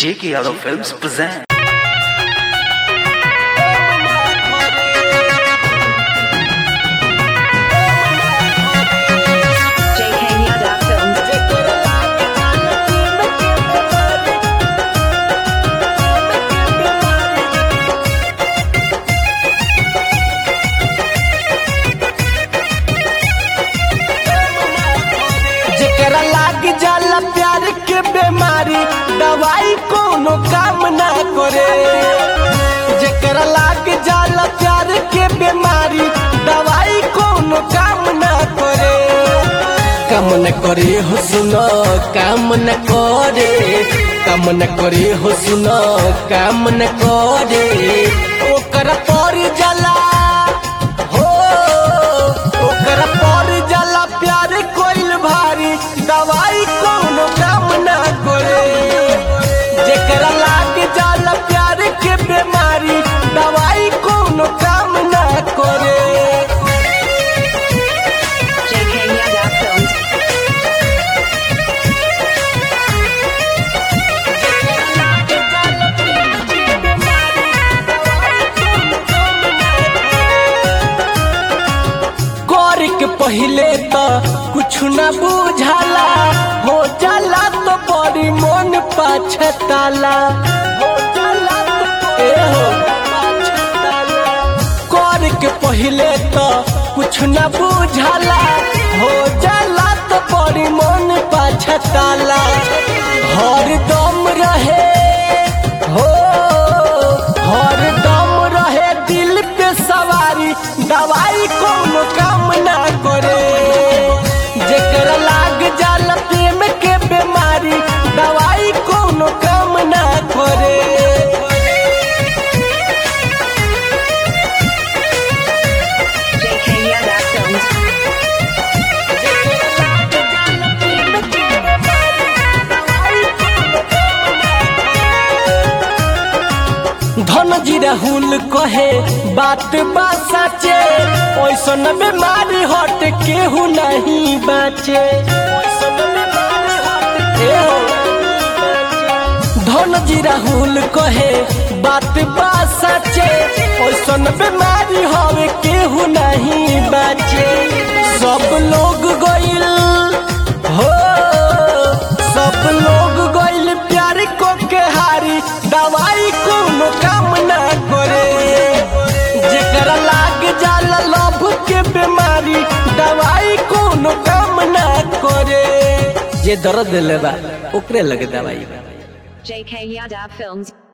J.K. Yadav Films present. JK Yadav Films. जेकरा लाग जाला प्यार के बीमारी दवाई कोनो काम ना करे जेकरा लाग जाला प्यार के बीमारी दवाई कोनो काम ना करे काम न करे हो सुनो काम न करे काम न करे हो सुनो काम न करे ओकर पर जाला हो ओकर पर जाला प्यार कोइल भारी दवाई कोनो काम ना करे जेकरा लाग जाला प्यार के बीमारी दवाई कोनो काम ना करे JK Yadav Films. कर के पहले तो कुछ न बुझाला हो जाला तो बड़ी मन पाछताला हो जाला तो ए हो पाछताला। कर के पहले तो कुछ न बुझाला हो जाला तो बड़ी मन पाछताला हर दम रहे हो हर दम रहे दिल पे सवारी दवाई कोनो काम ना करे जेकरा लाग जाला प्रेम के बीमारी दवाई कोनो काम ना करे JK Yadav Films. धन जी राहुल कहे बात बा सचे ओइसन बीमारी हट केहू नहीं बाचे ओइसन बीमारी हट केहू धन जी राहुल कहे बात बा सचे ओइसन बीमारी हवे केहू नहीं बाचे सब लोग गइल हो सब लोग गइल प्यार को के हारी दवाई कोनो काम ना करे जेकरा लाग जाला लभ के बीमारी दवाई कोनो काम ना करे जे दर्द लेबा ओकरे लगे दवाई JK Yadav Films.